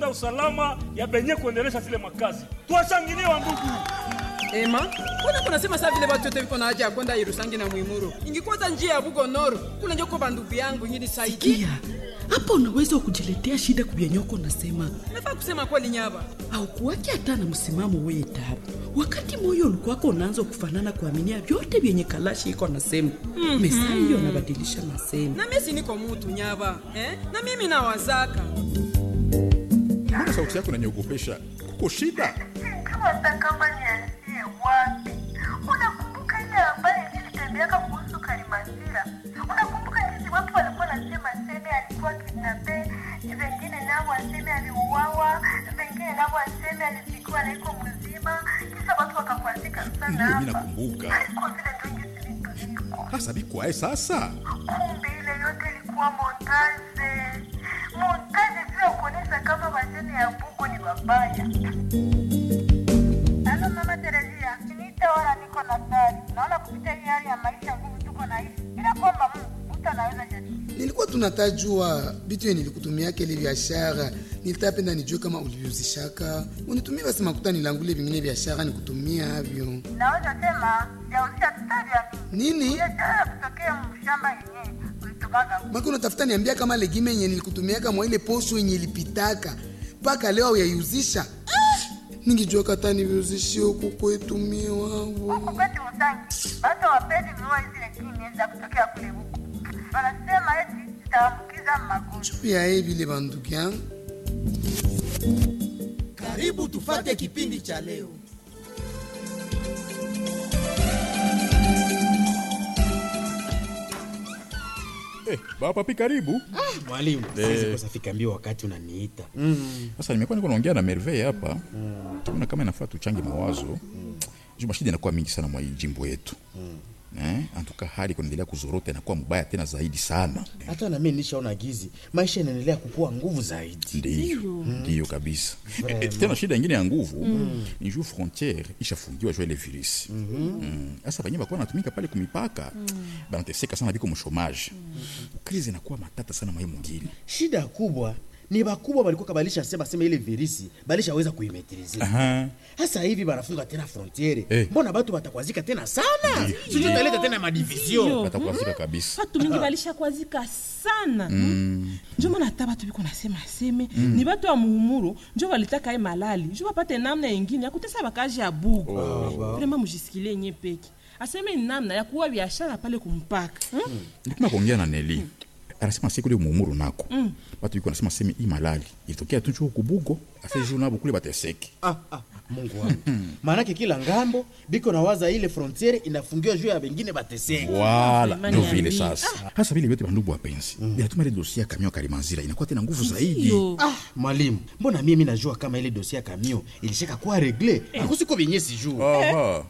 kulinda usalama ya benye kuendelesha zile makazi. Tuwashangilie wa ndugu. ema mbona kunasema saa vile watu wote viko na haja ya kwenda irusangi na mwimuro ingikwaza njia ya bugo noro kule njoko bandugu yangu ngini saidi kia hapa unaweza kujiletea shida kubyanyoko nasema nafaa kusema kweli nyaba aukuwaki hata na msimamo weye tabu wakati moyo ulikuwako unaanza kufanana kuaminia vyote vyenye kalashi iko nasema mm-hmm. mesa hiyo nabadilisha masemo na mesi niko mutu nyaba eh? na mimi nawazaka mbona sauti yako inaniogopesha kuko shida hata kama nianzie wapi unakumbuka ile ambaye nilitembeaka kuhusu karimasira unakumbuka jinsi watu walikuwa nasema seme alikuwa kidnape vengine navo aseme aliuawa vengine navo aseme alizikiwa naiko mzima kisha watu wakakwazika sana ndiyo mi hapa nakumbuka haiko vile tungi zilituliko hasa bikwae sasa kumbe ile yote ilikuwa montaje montaje juu ya kuonyesha kama wazeni ya bugo ni wabaya halo mama terezia niite wala niko na gari naona kupita hii hali ya maisha nguvu tuko naishi ila kwamba mungu mtu anaweza jadi nilikuwa tunatajua bitu ye nilikutumiaka ile biashara nilitapenda nijue kama ulivyuzishaka unitumie basi makuta nilangule vingine biashara nikutumia avyo naweza sema jauzia tutajwa nini biashara kutokea mshamba yenyewe ulitumaga maki unatafuta niambia kama legime yenye nilikutumiaka mwa ile posho yenye ilipitaka mpaka leo auyaiuzisha ningijua kata niviuzishie huku kwetu mie wavo huku kwetu Musangi watu wapendi nunua zile kimya za kutokea kule huku wanasema eti zitaambukiza magonjwa pia ye vile bandugu yangu karibu tufate kipindi cha leo eh, bapapi karibu mwalimu siwezi kosa fika mbio wakati unaniita sasa nimekuwa niko naongea na merveille hapa tuona kama inafaa tuchange mawazo juu mashida inakuwa mingi sana mwa hii jimbo yetu eh, antuka hali kunaendelea kuzorota inakuwa mbaya tena zaidi sana hata na mimi nishaona gizi maisha inaendelea kukua nguvu zaidi ndiyo ndiyo kabisa e, e, tena shida ingine ya nguvu ni juu frontiere ishafungiwa juu ya ile virisi sasa mm. bakuwa natumika pale kumipaka banateseka sana biko mshomaji krizi inakuwa matata sana mwa hii mwingine shida kubwa ni bakubwa balikuwa kabalisha sema sema ile virisi balishaweza kuimetrizia Aha. hasa hivi banafunga tena frontiere Eh. mbona batu batakwazika tena sana sijui taleta tena madivision batakuazika kabisa batu mingi balishakwazika sana mm. njo maana hata batu biko nasema aseme mm. ni batu ya muhumuru njo balitaka ye malali njo bapate namna yengine ya kutesa bakaji ya bugu vrema mujisikilie nye peke aseme ni namna ya kuwa biashara pale kumpaka hmm? nikuma kuongea na neli anasema siku ile muumuru nako batu biko nasema seme hii malali ilitokea tu chuo kubugo ase juu nabo kule bateseki ah, ah, mungu wangu maanake kila ngambo biko na waza ile frontiere inafungiwa juu ya bengine bateseki wala Imani ndo ya vile mimi. sasa hasa vile vyote bandugu wapenzi binatuma ile dosia ya kamio kalimanzira inakuwa tena nguvu zaidi Yo. ah, mwalimu mbona mimi najua kama ile dosia ya kamio ilishaka kuwa regle akusiko venye sijuu Aha.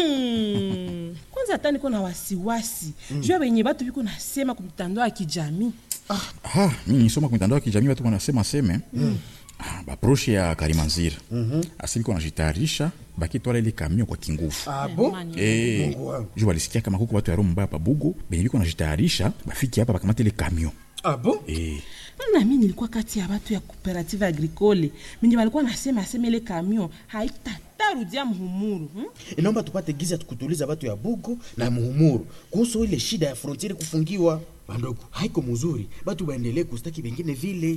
Hmm. kwanza hata niko na wasiwasi juu ya wenye batu biko nasema kumtandao ya kijamii Ah, mimi nisoma kwa mitandao ya kijamii watu wanasema seme ah, baproche ya kalimanzira asili kwa najitayarisha bakitwala ile kamio kwa kinguvu abo Imani. Eh, juu walisikia kama kuko watu ya roho mbaya pa bugo benye biko najitayarisha bafiki hapa bakamata ile kamio abo eh, na mi nilikuwa kati ya batu ya cooperative agricole mingi balikuwa nasema asema ile kamion haitatarudia muhumuru hmm? inaomba tupate gizi ya kutuliza batu ya bugo na muhumuru kuhusu ile shida ya frontiere kufungiwa bandogo haiko mzuri batu baendelee kustaki bengine vile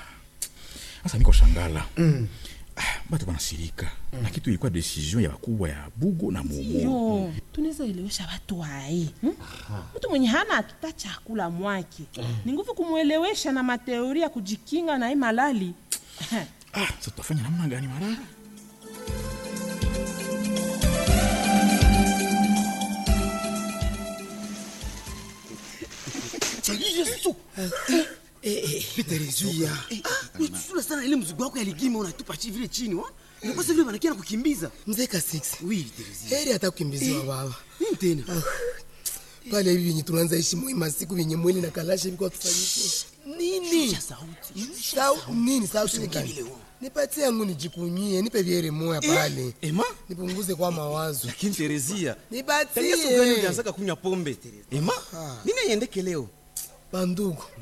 sasa niko shangala ah, batu banasirika na kitu ilikuwa decision ya wakubwa ya bugo na muumuru yo tunaweza elewesha watu wae hmm? mtu mwenye hana hatuta chakula mwake ni nguvu kumwelewesha na mateori ya kujikinga na hii malali ah, sasa tutafanya namna gani mara Yesu. Peterezia. Unachusula sana ile mzigo wako ya ligima unatupa chi vile chini wa? Unakosa vile wanakia na kukimbiza. mzee ka 6 Oui, Terezia. heri hata kukimbiziwa baba Nini tena? pale hivi vyenye tunaanza ishi muhimu siku vyenye mwili na kalasha viko tufanyike nini Shusha sauti. Sau, nini sauti ni Usinikimbilie gani? wewe. nipatie yangu nijikunyie nipe viere moya pale Ema? nipunguze kwa mawazo Lakini Terezia. Tangia siku gani nipatie ulianzaka kunywa pombe Terezia? Ema? Nini aiendeke leo? bandugu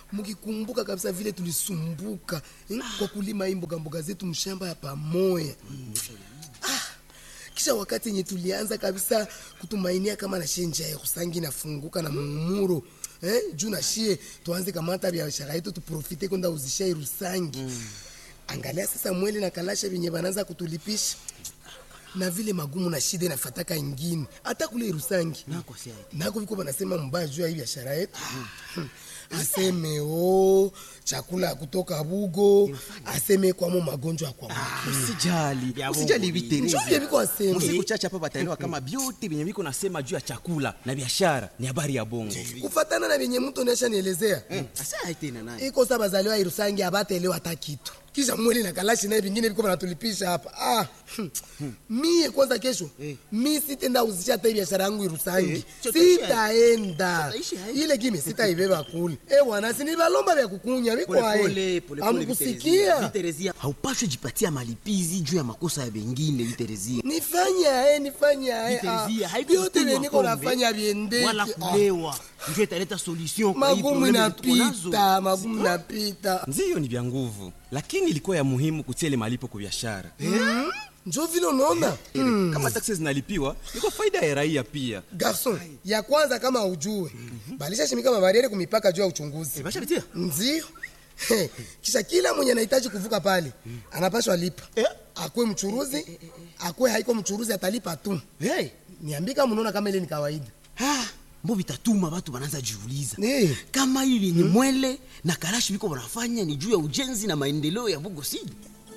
mkikumbuka kabisa vile tulisumbuka eh, kwa kulima hii mboga mboga zetu mshamba ya pamoya ah, kisha wakati yenye tulianza kabisa kutumainia kama na shie njia ya kusangi nafunguka na muumuro eh, juu na shie tuanze kamata biashara yetu tuprofite kwenda uzisha irusangi angalia sasa mwele na kalasha vyenye bananza kutulipisha na vile magumu na shida inafataka ingine hata kule irusangi nako viko banasema mbaya juu ya hii biashara yetu Hmm. aseme o chakula ya kutoka bugo aseme kwamo magonjwa ya kwa usijali usijali Njoo vitereza vye viko aseme musiku chache hapa bataelewa kama vyote vyenye viko nasema juu ya chakula na biashara ni habari ya bongo kufatana na vyenye mtu nesha nielezea asa tena naye iko sa bazaliwa irusangi abatelewa hata kitu kisha mweli na kalashi naye vingine viko banatulipisha hapa ah, hmm. mie kwanza kesho mi sitenda uzisha hata hii biashara yangu irusangi sitaenda ile gime sitaibeba kule e bwana sinibalomba vya kukunya vikwae amkusikia viterezia haupashwe jipatia malipizi juu ya makosa ya bengine viterezia nifanye ae nifanye ae ah. Viterezia, haiko vyote kunywa vyeniko pombe, nafanya viendeke wala Ah. kulewa njo italeta solution kwa hii magumu probleme tuko nazo. napita magumu napita ndiyo ni vya nguvu lakini ilikuwa ya muhimu kutia ile malipo kwa biashara njo vile unaona mm. kama taksi zinalipiwa ni kwa faida ya raia pia garson ya kwanza kama ujue balishashimika mabariere kumipaka juu ya uchunguzi bashapitia ndio He, kisha kila mwenye anahitaji kuvuka pale anapashwa lipa akwe mchuruzi akwe haiko mchuruzi atalipa tu hey. niambika mnaona kama ile ni kawaida ah, mbo vitatuma watu wanaanza jiuliza Eh. kama hili ni mwele na karashi viko wanafanya ni juu ya ujenzi na maendeleo ya bugo sidi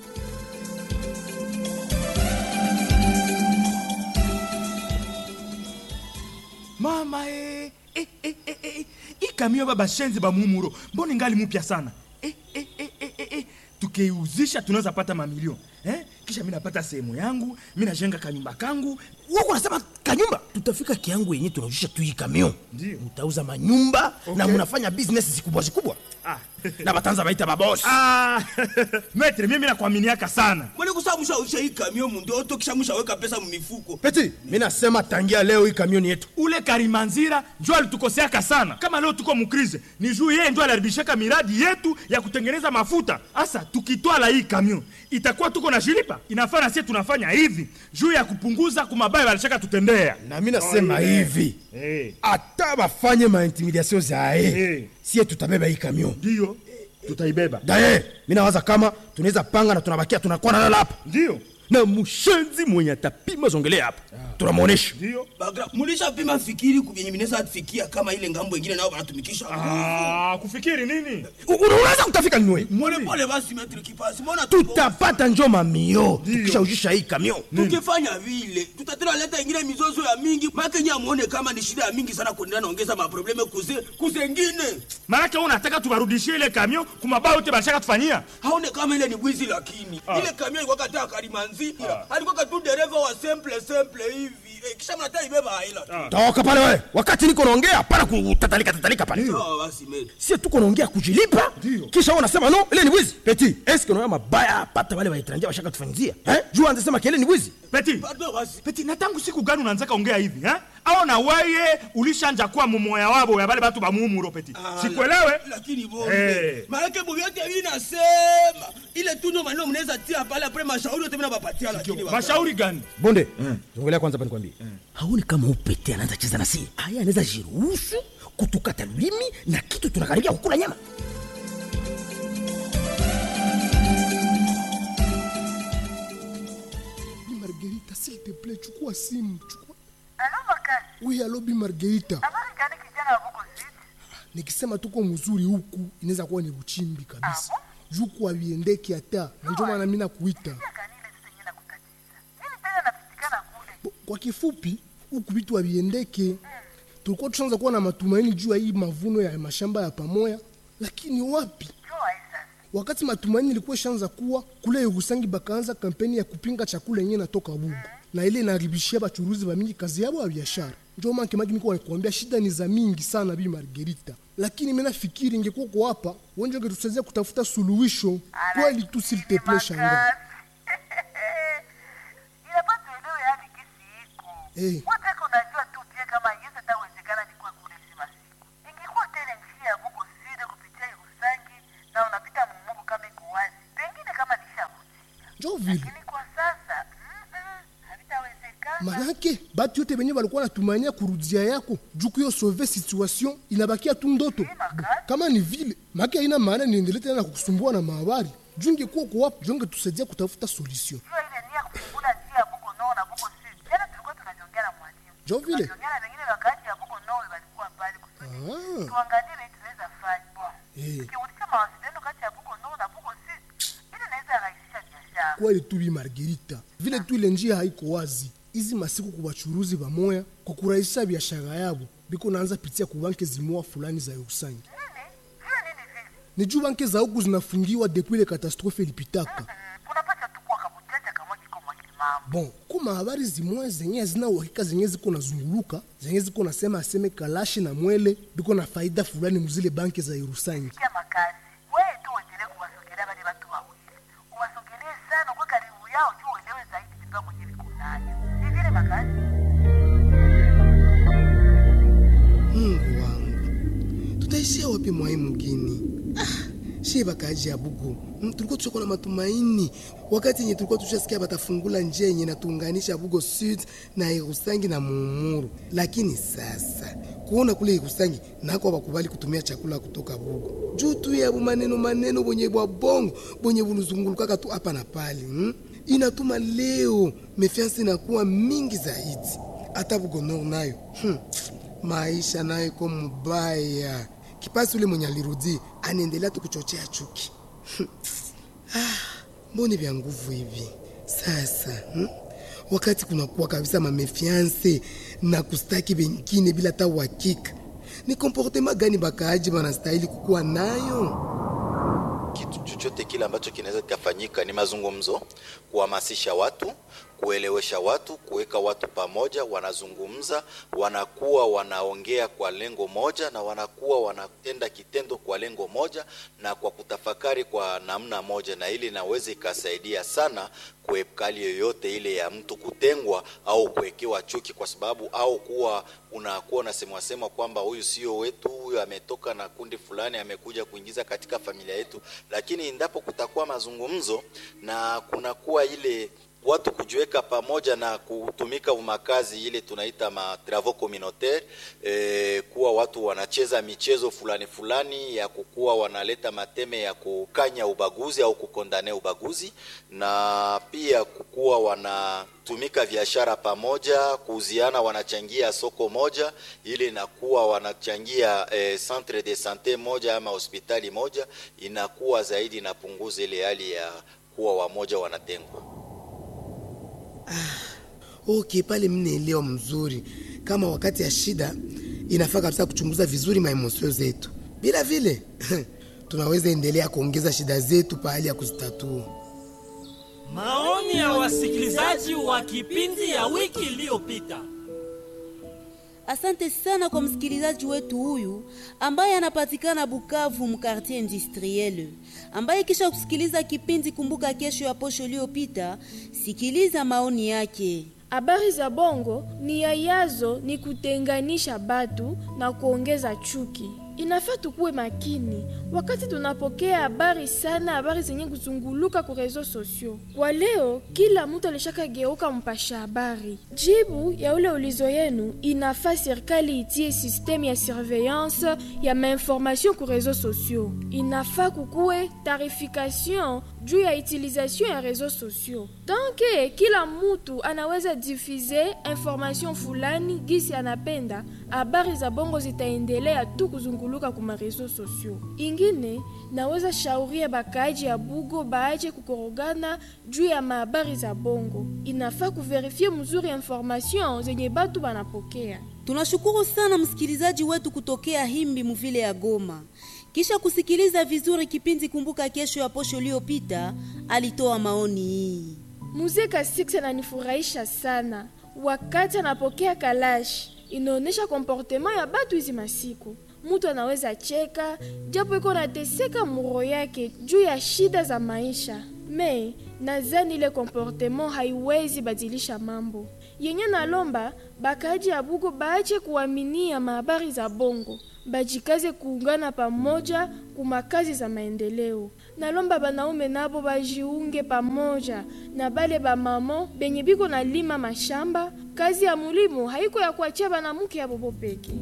mama e, e, e, e, e, ikamio baba shenzi bamumuro mbona ingali mupya sana e, e, e, e, e, e. tukiuzisha tunaweza pata mamilioni eh? kisha mi napata sehemu yangu mi najenga kanyumba kangu wako nasema kanyumba tutafika kiangu yenye tunaujisha tu hii kamion Ndio. mutauza manyumba na Okay. munafanya business zikubwa zikubwa ah. na batanza baita babosi ah. metre mimi nakuaminiaka sana kwani kusaa mushausha hii kamio mundoto kisha mushaweka pesa mumifuko peti mi nasema tangia leo hii kamioni yetu ule karimanzira njo alitukoseaka sana kama leo tuko mukrize ni juu yeye njo aliharibishaka miradi yetu ya kutengeneza mafuta hasa tukitwala hii kamion itakuwa tuko na shilipa inafaa na sie tunafanya hivi juu ya kupunguza kumabaya walishaka tutendea na mi nasema hivi Eh, hata bafanye maintimidation zae Eh. sie tutabeba hii kamion ndiyo tutaibeba daye mi nawaza kama tunaweza panga na tunabakia tunakuwa nalala hapa ndiyo na mushenzi mwenye atapima zongelea hapa tunamwonesha ndiyo bagra mulishapima fikiri kubyenye mineza fikia kama ile ngambo ingine nao banatumikisha ah, kufikiri nini U- unaweza kutafika niwe pole pole basi metri kipasi mbona tupo- tutapata njo mamio tukishaujisha hii kamion tukifanya vile tutatena leta ingine mizozo ya mingi make nye amuone kama ni shida ya mingi sana kuendelea naongeza maprobleme kuze kuzengine maanake u nataka tuwarudishie ile kamion kumabaya yote balishaka tufanyia haone kama ile ni bwizi lakini ile kamio ilikuwa kataa karimanzira alikuwa katu dereva wa simple simple hivi eh, kisha mnata ibeba haila toka pale we wakati niko naongea para kutatalika tatalika pale sawa basi meli sie tuko naongea kujilipa kisha wewe unasema no ile ni wizi peti eske unaona mabaya pata wale waetranja washaka tufanyizia eh juu anasema kile ni wizi peti pardon basi peti na tangu siku gani unaanzaka ongea hivi eh? au na weye ulishanja kuwa mumoya wabo ya bale batu bamuumuro peti sikuelewe lakini bonde Eh. maanake bovyote vinasema ile tuno maneno mnaweza tia pale apre mashauri yote vinabapatia lakini baba. mashauri gani bonde zongelea kwanza pani kwambie haoni kama upete anaanza cheza na si aya anaweza jiruhusu kutukata limi na kitu tunakaribia kukula nyama Bi margarita s'il te plaît chukua simu chukua alo makazi oui alo bi margarita habari gani kijana wa buko ziti nikisema tuko mzuri huku inaweza kuwa ni uchimbi kabisa juku aviendeki hata na ndio maana mimi nakuita kanile tutenye na kutatiza nini tena napitikana kule Bo- kwa kifupi huku vitu aviendeke tulikuwa tushaanza kuwa na matumaini juu ya hii mavuno ya mashamba ya pamoya lakini wapi joa sasa wakati matumaini ilikuwa ishaanza kuwa kule Yerusangi bakaanza kampeni ya kupinga chakula yenyewe natoka Bugu na ile inaharibishia bachuruzi ba mingi kazi yabo ya biashara. Ndio maana kimaki niko nakwambia shida ni za mingi sana bi Margarita, lakini mimi nafikiri ingekuwa kwa hapa wengi wangetusaidia kutafuta suluhisho kweli tu, s'il te plaît shanga. inapa tuelewe yani kisi iko Eh. woteka unajua tu pia kama ingeza tawezekana ni kwa kule sima siku ingekuwa tena njia ya buko side kupitia Yerusalemu njo vile lakini kwa sasa mm-mm, havitawezekana manake batu yote benye balikuwa natumania kurudia yako juu kuyo sauve situation inabakia tu ndoto kama ni vile make haina maana niendelee tena na kukusumbua na mahabari juu ingekuwa uko wapi juu ingetusaidia kutafuta solution jua ile nia kufungula njia ya bugo noo na bugo sud jana tulikuwa tunajiongea na mwalimu njo vile tunajiongea na wengine wakati ya bugo noo walikuwa pale kusudi Ah. tuangalie vile tunaweza fanya bon Eh. tukirudisha mawasiliano kati ya bugo noo na bugo sud ile inaweza rahisisha biashara kweli tu bi margerita vile tu ile njia haiko wazi izi masiku ku bachuruzi bamoya kwa kurahisisha biashara yabo biko naanza pitia ku banke zimoa fulani za Urusangi nini vile nini vile ni juu banke za huku zinafungiwa depuis ile katastrofe ilipitaka kunapasha tu kuwa kabutete kamwe kiko mwakimambo bon kuma habari zimoya zenye hazina uhakika zenye ziko nazunguluka zenye ziko nasema aseme kalashi na mwele biko na faida fulani muzile banke za Urusangi kia makazi wewe tu uendelee kuwasogelea wale watu wawili uwasogelee sana kwa karibu yao juu uelewe zaidi mipango yenye viko nayo si vile makazi Mungu wangu, tutaishia wapi mwai mgini? Ah, shie bakaji ya bugu mm, tulikuwa tushakuwa na matumaini wakati yenye tulikuwa tushasikia batafungula njia yenye natuunganisha Bugo Sud na Irusangi na Muumuru, lakini sasa kuona kule Irusangi nako bakubali kutumia chakula kutoka Bugo juu tu ya maneno maneno bwenye bwa bongo bwenye buluzungulukaka tu hapa na pale mm? inatuma leo mefiansi inakuwa mingi zaidi hata Bugo Nord nayo hmm maisha nayo iko mubaya. Kipasi ule mwenye alirudi anaendelea tu kuchochea chuki. ah, mbone vya nguvu hivi sasa hmm? Wakati kunakuwa kabisa mamefianse na kustaki bengine bila hata uhakika, ni komportema gani bakaaji banastahili kukuwa nayo? kitu chochote kile ambacho kinaweza kikafanyika ni mazungumzo, kuhamasisha watu, kuelewesha watu, kuweka watu pamoja, wanazungumza, wanakuwa wanaongea kwa lengo moja na wanakuwa wanatenda kitendo kwa lengo moja na kwa kutafakari kwa namna moja, na ili inaweza ikasaidia sana kuepuka hali yoyote ile ya mtu kutengwa au kuwekewa chuki, kwa sababu au kuwa unakuwa unasemwa sema kwamba huyu sio wetu, huyu ametoka na kundi fulani, amekuja kuingiza katika familia yetu. Lakini endapo kutakuwa mazungumzo na kunakuwa ile watu kujiweka pamoja na kutumika makazi ile tunaita ma travaux communautaire eh, kuwa watu wanacheza michezo fulani fulani ya kukuwa wanaleta mateme ya kukanya ubaguzi au kukondane ubaguzi, na pia kukuwa wanatumika biashara pamoja, kuuziana, wanachangia soko moja, ili inakuwa wanachangia eh, centre de sante moja ama hospitali moja, inakuwa zaidi inapunguza ile hali ya kuwa wamoja wanatengwa. Okay, pale mnaelewa mzuri kama wakati ya shida inafaa kabisa kuchunguza vizuri maemosio zetu, bila vile tunaweza endelea kuongeza shida zetu pahali ya kuzitatua. Maoni ya wasikilizaji wa kipindi ya wiki iliyopita. Asante sana kwa msikilizaji wetu huyu ambaye anapatikana Bukavu mkartie industriel, ambaye kisha kusikiliza kipindi Kumbuka Kesho ya posho iliyopita, sikiliza maoni yake. Habari za bongo ni ya yazo ni kutenganisha batu na kuongeza chuki. Inafaa tukuwe makini wakati tunapokea habari sana, habari zenye kuzunguluka ku reseaux sociaux. Kwa leo, kila mtu alishaka geuka mpasha habari. Jibu ya ule ulizo yenu, inafaa serikali itie systeme ya surveillance ya mainformation ku reseaux sociaux. Inafaa kukuwe tarification juu ya utilisation ya reseaux sociaux. Donc kila mtu anaweza diffuse information fulani gisi anapenda, habari za bongo zitaendelea tu kuzunguluka kuma reseaux sociaux. Ingine naweza shauria bakaaji ya Bugo baaje kukorogana juu ya mahabari za bongo. Inafaa kuverifie mzuri information zenye batu banapokea. Tunashukuru sana msikilizaji wetu kutokea Himbi muvile ya Goma. Kisha kusikiliza vizuri kipindi Kumbuka Kesho ya posho iliyopita, alitoa maoni hii. Mzee Kasix ananifurahisha sana wakati anapokea kalash, inaonyesha komportema ya batu hizi masiku. Mtu anaweza cheka japo iko nateseka muro yake juu ya shida za maisha, me nazani ile komportema haiwezi badilisha mambo yenye nalomba bakaji ya Bugo baache kuaminia mahabari za bongo, bajikaze kuungana pamoja kumakazi za maendeleo. nalomba banaume nabo bajiunge pamoja na bale bamamo benye biko na lima mashamba kazi ya mulimo haiko ya kuachia banamuke ya bobo peke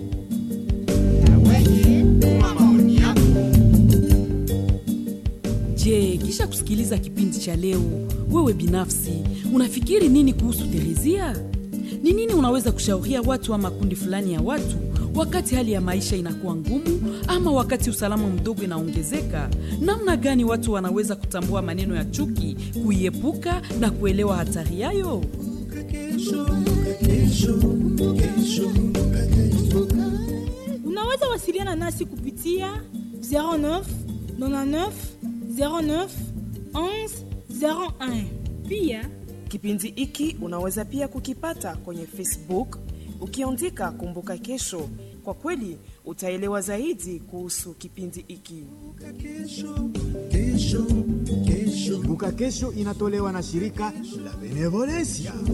Je, kisha kusikiliza kipindi cha leo, wewe binafsi unafikiri nini kuhusu Terezia? Ni nini unaweza kushauria watu ama kundi fulani ya watu wakati hali ya maisha inakuwa ngumu ama wakati usalama mdogo inaongezeka? Namna gani watu wanaweza kutambua maneno ya chuki, kuiepuka na kuelewa hatari yayo? unaweza wasiliana nasi kupitia 09 99 09 11 01 pia Kipindi hiki unaweza pia kukipata kwenye Facebook ukiandika Kumbuka Kesho. Kwa kweli utaelewa zaidi kuhusu kipindi hiki. Kumbuka Kesho inatolewa na shirika la Benevolencia.